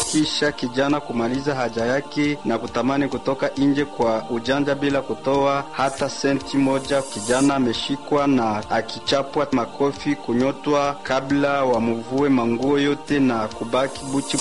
kisha kijana kumaliza haja yake na kutamani kutoka nje kwa ujanja bila kutoa hata senti moja. Kijana ameshikwa na akichapwa makofi, kunyotwa kabla wamuvue manguo yote na kubaki buchi.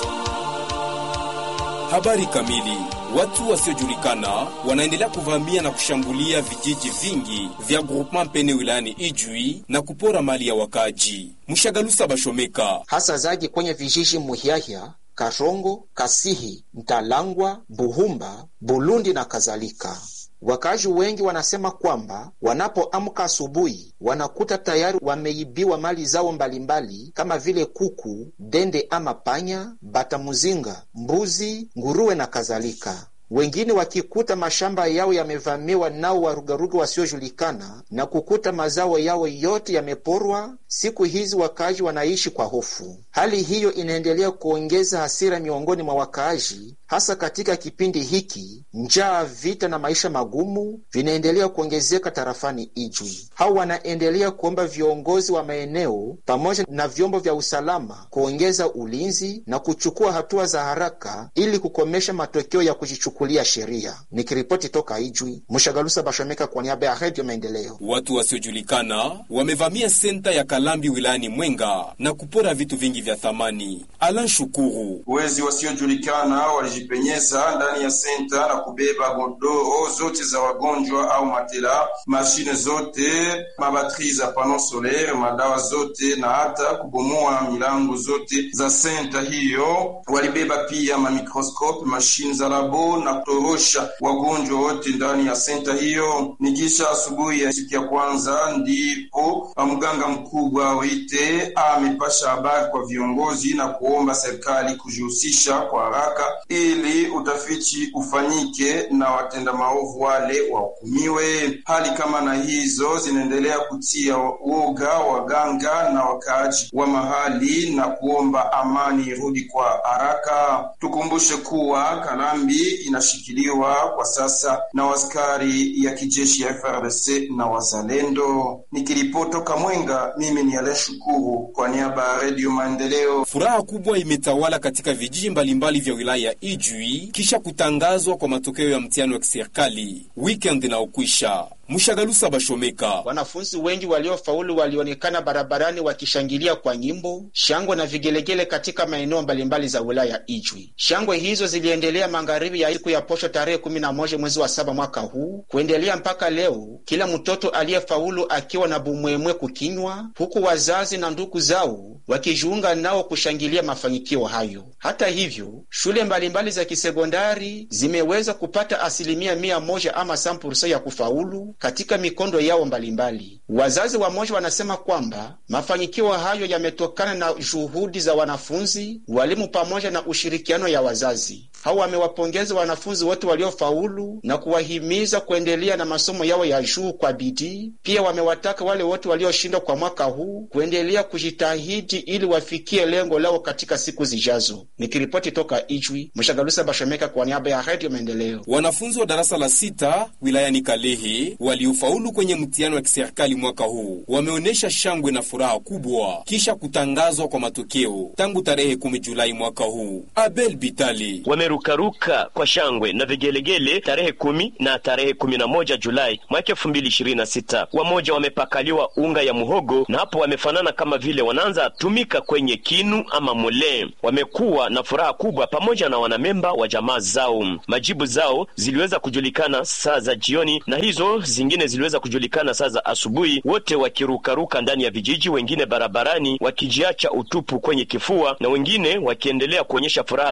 Habari kamili. Watu wasiojulikana wanaendelea kuvamia na kushambulia vijiji vingi vya groupement Mpene wilayani Ijwi na kupora mali ya wakaji. Mshagalusa Bashomeka hasa zaidi kwenye vijiji Muhiahia, Karongo, Kasihi, Mtalangwa, Buhumba, Bulundi na kadhalika. Wakazi wengi wanasema kwamba wanapoamka asubuhi wanakuta tayari wameibiwa mali zao mbalimbali kama vile kuku, dende ama panya, bata muzinga, mbuzi, nguruwe na kadhalika. Wengine wakikuta mashamba yao yamevamiwa nao warugaruga wasiojulikana na kukuta mazao yao yote yameporwa. Siku hizi wakaaji wanaishi kwa hofu. Hali hiyo inaendelea kuongeza hasira miongoni mwa wakaaji, hasa katika kipindi hiki njaa, vita na maisha magumu vinaendelea kuongezeka tarafani Ijwi. Hao wanaendelea kuomba viongozi wa maeneo pamoja na vyombo vya usalama kuongeza ulinzi na kuchukua hatua za haraka ili kukomesha matokeo ya kujichukulia sheria. Nikiripoti toka Ijwi, Mshagalusa Bashomeka kwa niaba ya Redio Maendeleo. Watu wasiojulikana wamevamia senta ya Kalambi wilayani Mwenga na kupora vitu vingi vya thamani. Alan Shukuru: wezi wasiojulikana walijipenyeza ndani ya senta na kubeba godoro zote za wagonjwa au matela, mashine zote, mabatri za pano solaire, madawa zote na hata kubomoa milango zote za senta hiyo. Walibeba pia mamikroskope, mashine za labo na kutorosha wagonjwa wote ndani ya senta hiyo. Ni kisha asubuhi ya siku ya kwanza ndipo mganga mkubwa Wite amepasha habari kwa viongozi na kuomba serikali kujihusisha kwa haraka ili utafiti ufanyike na watenda maovu wale wahukumiwe. Hali kama na hizo zinaendelea kutia woga waganga na wakaaji wa mahali na kuomba amani irudi kwa haraka. Tukumbushe kuwa Kalambi inashikiliwa kwa sasa na waskari ya kijeshi ya FRDC na wazalendo. Nikiripoti toka Mwenga, mimi ni Ale Shukuru kwa niaba ya Redio Maendeleo. Furaha kubwa imetawala katika vijiji mbalimbali vya wilaya ya Ijwi kisha kutangazwa kwa matokeo ya mtihani wa kiserikali weekend inaokwisha. Mshagalusa Bashomeka: wanafunzi wengi waliofaulu walionekana barabarani wakishangilia kwa nyimbo, shangwe na vigelegele katika maeneo mbalimbali za wilaya ya Ijwi. Shangwe hizo ziliendelea magharibi ya siku ya posho tarehe kumi na moja mwezi wa saba mwaka huu kuendelea mpaka leo, kila mtoto aliyefaulu akiwa na bumwemwe kukinywa, huku wazazi na ndugu zao wakijiunga nao kushangilia mafanikio hayo. Hata hivyo, shule mbalimbali za kisekondari zimeweza kupata asilimia mia moja ama sampursa ya kufaulu katika mikondo yao mbalimbali. Wazazi wamoja wanasema kwamba mafanikio hayo yametokana na juhudi za wanafunzi, walimu pamoja na ushirikiano ya wazazi. Hao wamewapongeza wanafunzi wote waliofaulu na kuwahimiza kuendelea na masomo yao ya juu kwa bidii. Pia wamewataka wale wote walioshindwa kwa mwaka huu kuendelea kujitahidi ili wafikie lengo lao katika siku zijazo. Nikiripoti toka Ijwi, Mshagalusa Bashomeka kwa niaba ya Redio Maendeleo. Wanafunzi wa darasa la sita wilayani Kalehe waliofaulu kwenye mtihani wa kiserikali mwaka huu wameonyesha shangwe na furaha kubwa kisha kutangazwa kwa matokeo tangu tarehe 10 Julai mwaka huu. Abel Bitali wamerukaruka kwa shangwe na vigelegele tarehe kumi na tarehe kumi na moja Julai mwaka elfu mbili ishirini na sita. Wamoja wamepakaliwa unga ya muhogo na hapo wamefanana kama vile wanaanza tumika kwenye kinu ama mole. Wamekuwa na furaha kubwa pamoja na wanamemba wa jamaa zao. Majibu zao ziliweza kujulikana saa za jioni na hizo zingine ziliweza kujulikana saa za asubuhi, wote wakirukaruka ndani ya vijiji, wengine barabarani wakijiacha utupu kwenye kifua na wengine wakiendelea kuonyesha furaha